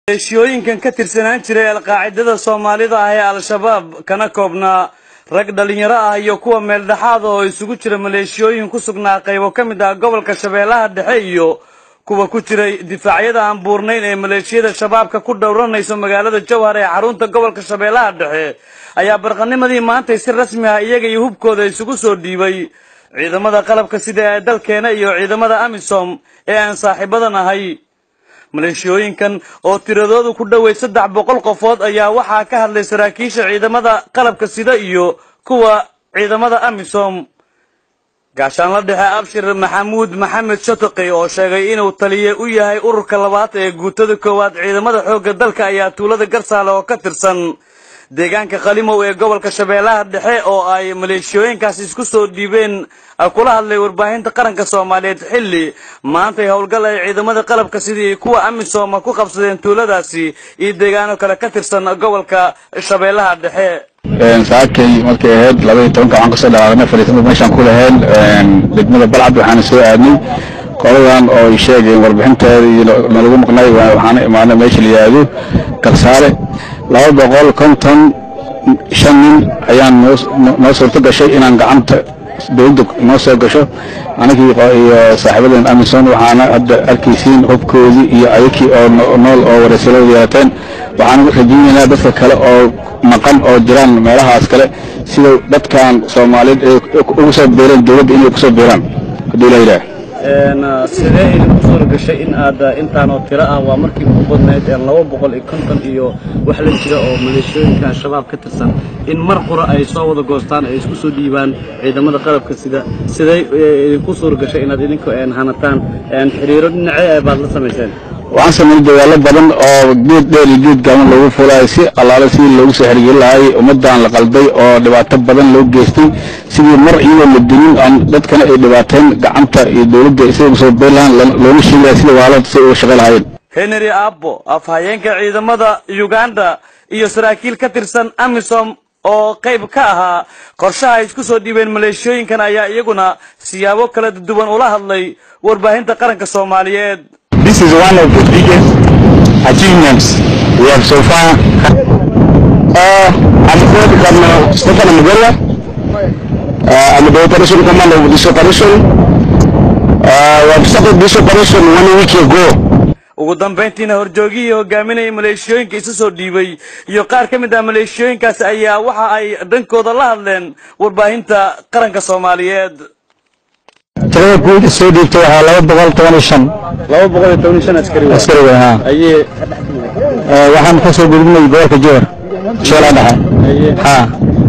maleeshiyooyinkan ka tirsanaan jiray alqaacidada soomaalida ah ee al-shabaab kana koobnaa rag dhalinyaro ah iyo kuwa meeldhexaad oo isugu jira maleeshiyooyin ku sugnaa qaybo ka mid ah gobolka shabeellaha dhexe iyo kuwa ku jiray difaacyada aan buurnayn ee maleeshiyada shabaabka ku dhowranayso magaalada jowhar ee xarunta gobolka shabeellaha dhexe ayaa barqanimadii maantay si rasmi ah iyaga iyo hubkooda isugu soo dhiibay ciidamada qalabka sida ee dalkeena iyo ciidamada amisom ee aan saaxiibadan ahay maleeshiyooyinkan oo tiradoodu ku dhowey saddex boqol qofood ayaa waxaa ka hadlay saraakiisha ciidamada qalabka sida iyo kuwa ciidamada amisom gaashaanla dhexe abshir maxamuud maxamed shatoqi oo sheegay inuu taliye u yahay ururka labaad ee guutada koowaad ciidamada xoogga dalka ayaa tuulada garsaale oo ka tirsan deegaanka qalimow ee gobolka shabeellaha dhexe oo ay maleeshiyooyinkaasi isku soo dhiibeen kula hadlay warbaahinta qaranka soomaaliyeed xilli maantay howlgal ay ciidamada qalabka sidii kuwa amisom ku qabsadeen tuuladaasi iyo deegaano kale ka tirsan gobolka shabeellaha dhexe saakay markay ahayd labaiyo tobanka waxaan kasoo dhaqaaqnay fadhiisnada meeshaan ku lahayn degmada balcad waxaana soo aadnay qoladan oo ay sheegeen warbixinteeda iyo nalagu maqnay waxaana imaanay meesha la yidhaahdo garsaale laba boqol konton shan nin ayaan noo suurto gashay inaan gacanta dowladda noo soo gasho anagii iyo saaxiibadan amison waxaana hadda arkaysiin hubkoodii iyo ayakii oo nool oo wareysalada yeelateen waxaan rajaynaynaa dadka kale oo maqan oo jiraan meelahaas kale sida dadkan soomaaliyeed ay ugu soo biireen dowladda inay kusoo biiraan hadduu la yidhaah sidee idinku suura gashay in aad intaanoo tiro ah waa markii ugu badnayd laba boqol iyo konton iyo wax la jira oo maleeshiyooyinka al-shabaab ka tirsan in mar qura ay soo wada goostaan ay isku soo dhiibaan ciidamada qalabka sida sidee idinku suura gashay inaad idinku hanataan xiriiro dhinacee baad la samayseen waxaan sameynay dagaallo badan oo geed dheer iyo geed gaaban loogu fuulaayo si allaale sidii loogu soo xergelin lahaay ummaddan la qalday oo dhibaato badan loo geystay sidii mar iyadoo la dinin aan dadkana ay dhibaateen gacanta iyo dowladda siday ugu soo beer lahaan loona sheegaya sida waalada siday uga shaqey lahaayeen henry abbo afhayeenka ciidamada uganda iyo saraakiil ka tirsan amisom oo qayb ka ahaa qorshaha ay isku soo dhiibeen maleeshiyooyinkan ayaa iyaguna siyaabo kala duwan ula hadlay warbaahinta qaranka soomaaliyeed This is one of the biggest achievements we have so far. Uh, I'm called Colonel Stefan Mugola. Uh, I'm the operation commander of this operation. Uh, we have started this operation one week ago. ugu dambayntiina horjoogihii hogaaminayay maleeshiyooyinka isu soo dhiibay iyo qaar ka mid ah maleeshiyooyinkaasi ayaa waxa ay dhankooda la hadleen warbaahinta qaranka soomaaliyeed tirada guud soo dhiibtay waxaa laba boqol toban iyo shan laba boqol iyo toban shan askari askari weyn haa ayee waxaan ka soo gudubnay gobolka jowhar sheelaa dhexe haa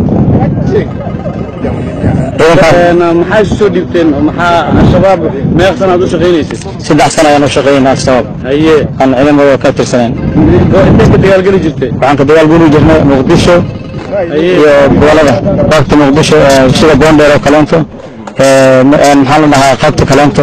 ciidankaas maxaa isu soo dhiibteen maxaa al-shabaab meeq sanaad u shaqaynaysay saddex sana ayaan u shaqaynaa al-shabaab hayee aan ciidamadooda ka tirsanayn intay ka dagaalgeli jirtay waxaan ka dagaal geli jirnay muqdisho iyo gobolada qaybta muqdisho sida boondheer oo kaleento maxaa la dhahaa qaybta kaleento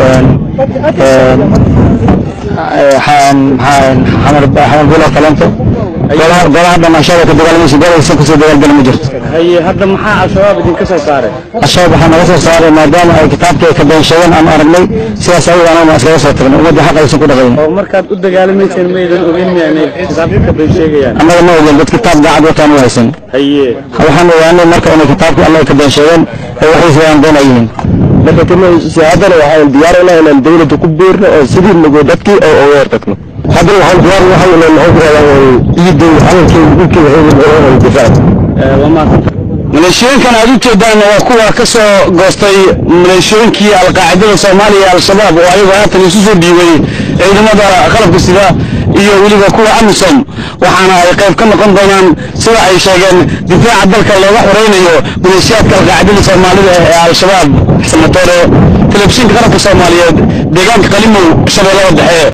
xamar bulo kaleento golaha dhamaashada ka dagaalmaysa golaysan kasoo dagaalgeli ma jirto haye hadda maxaa al-shabaab idinka soo saaray al-shabaab waxaa naga soo saaray maadaama ay kitaabkii ay ka beenshadeen aan aragnay sidaas awgeed anaguna iskaga soo tagnay ummadda xaq aysan ku dhaqayn oo markaad u dagaalamayseen maydan ogeyn miya inay kitaabka ka been sheegayaan annaga ma ogeen dad kitaab daacad wataan u haysan haye waxaan ogaanay marka inay kitaabkii alla ay ka beenshadeen ee waxay sidaan been ay yihiin haddana waxaan diyaar u nahay inaan dowladda ku biirno oo sidii nagu dadkii oo uga hortagno haddana waxaan diyaar u nahay inaan maxuu kuradaa ciidda calankeeda dhulkeeda xeegan difaac waa maasanta maleeshiyooyinkan aad u jeedaan waa kuwa ka soo goostay maleeshiyooyinkii alqaacidada soomaaliya ee al-shabaab oo ayagu haatan isu soo dhiibay ciidamada qalabka sida iyo weliba kuwa amisom waxaana ay qayb ka noqon doonaan sida ay sheegeen difaaca dalka looga xoreynayo maleeshiyaadka alqaacidada soomaalida ee al-shabaab xasanatoore telefishinka qaranka soomaaliyeed deegaanka qalimow shabeellada dhexe